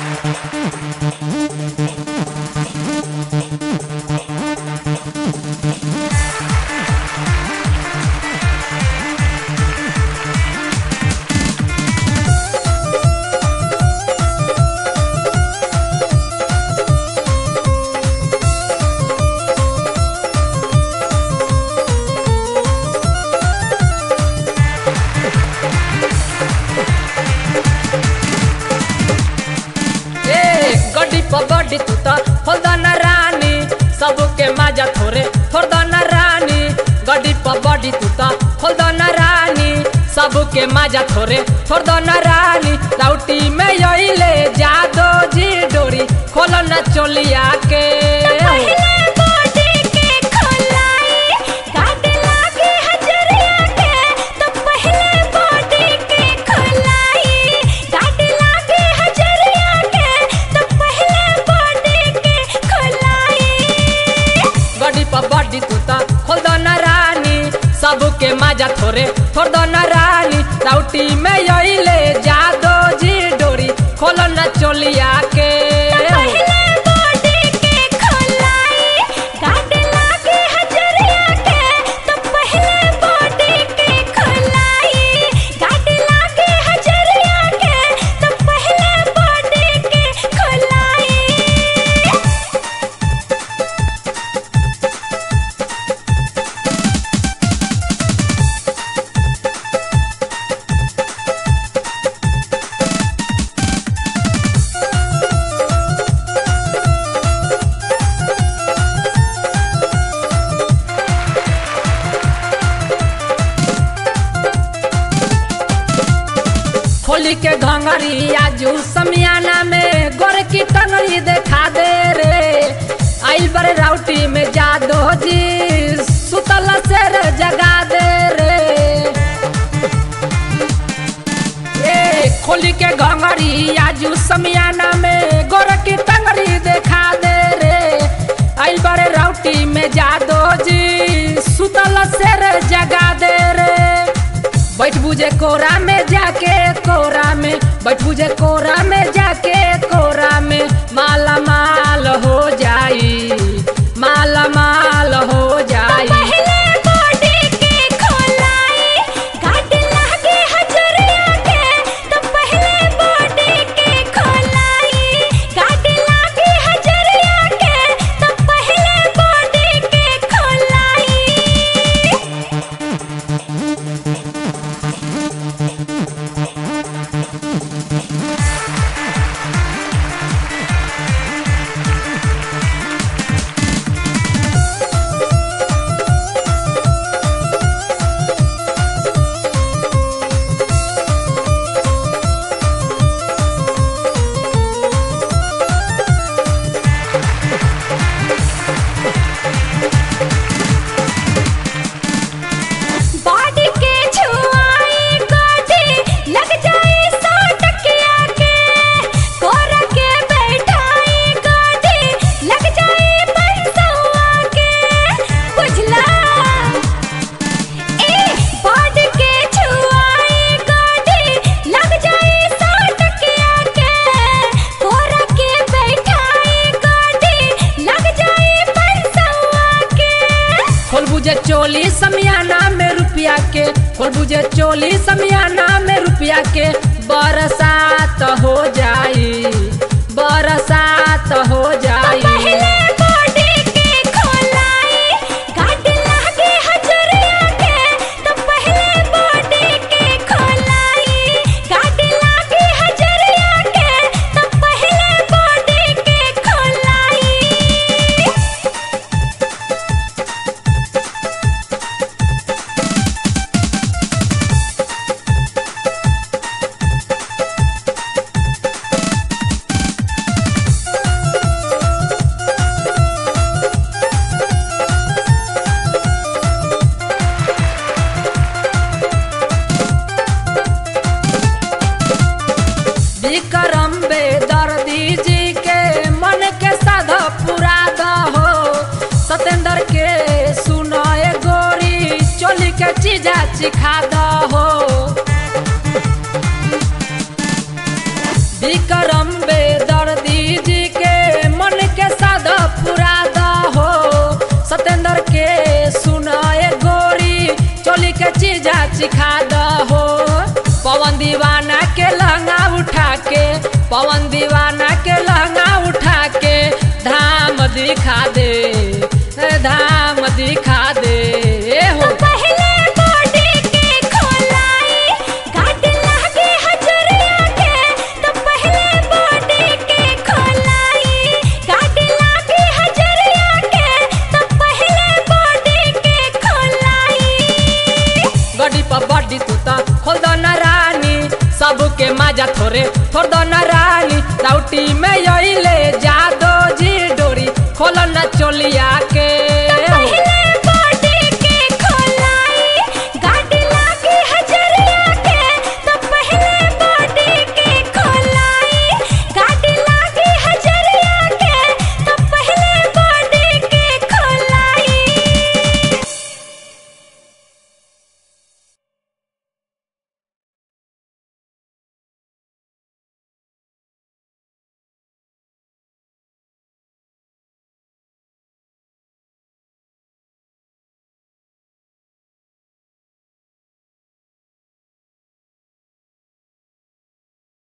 ए गड्डी पर गड्डी तू त खोलदन रानी सबके माजा थोरे थोरदन रानी गड्डी पर गड्डी तू त खोलदन रानी सबके माजा थोरे थोरदन रानी राउटी में यहिले जादो जी डोरी खोलन चोलिया के पहले बॉडी के खोलाई काट लागे हजरिया के तो पहले बॉडी के खोलाई काट लागे हजरिया के तो पहले बॉडी के खोलाई गड्डी पर गड्डी तू त खोलदन रानी सबके माजा थोरे थोरदन रानी राउटी में यहिले जादो जी डोरी खोलन चोलिया के पहले बॉडी के खोलाई काट लागे हजरिया के तो पहले बॉडी के खोलाई काट लागे हजरिया के तो पहले बॉडी के खोलाई खोली के घंगरी आजू समियाना में गोर की टंगरी देखा दे रे आइल बड़े राउटी में जादो जी सुतल शेर जगा दे रे ए खोली के घंगरी आजू समियाना में गोर की टंगरी देखा दे रे आइल बड़े राउटी में जादो जी सुतल शेर जगा दे रे बैठ बुझे कोरा में जाके कोरा में बैठ बुझे कोरा में जाके कोरा में माला माल हो जाई माला माल हो जाई पहले बॉडी के खोलाई काट लागे हजरिया के तो पहले बॉडी के खोलाई काट लागे हजरिया के तो पहले बॉडी के खोलाई बॉडी के छुआई गोटी लग जाए सौ टकिया के कोर के बैठाई गोटी लग जाए पैसवा के बुझला ए बॉडी के छुआई गोटी लग जाए सौ टकिया के कोर के बैठाई गोटी लग जाए पैसवा के खोल बुझे चोली समियाना में रुपया के खोल बुझे चोली समियाना में रुपया के बरसात हो जाई बरसात हो जाई पहले बॉडी के खोलाई काट लागे हजरिया के तो पहले बॉडी के खोलाई काट लागे हजरिया के तो पहले बॉडी के खोलाई विक्रम बेदर्दी जी के मन के साधा पूरा दहो सतेंद्र के सुनाए गोरी चोली के चीजा चिखा दहो विक्रम बेदर्दी चीजा चिखा दहो पवन दीवाना के लहंगा उठा के पवन दीवाना के लहंगा उठा के धाम दिखा दे धाम दिखा दे हो पहले बॉडी के खोलाई गाड लागे हजरिया के तो पहले बॉडी के खोलाई गाड लागे हजरिया के तो पहले बॉडी के खोलाई गड्डी पर बड्डी तू त खोल दो न रानी सबके माजा थोरे थोड़ दो न रानी राउटी में यो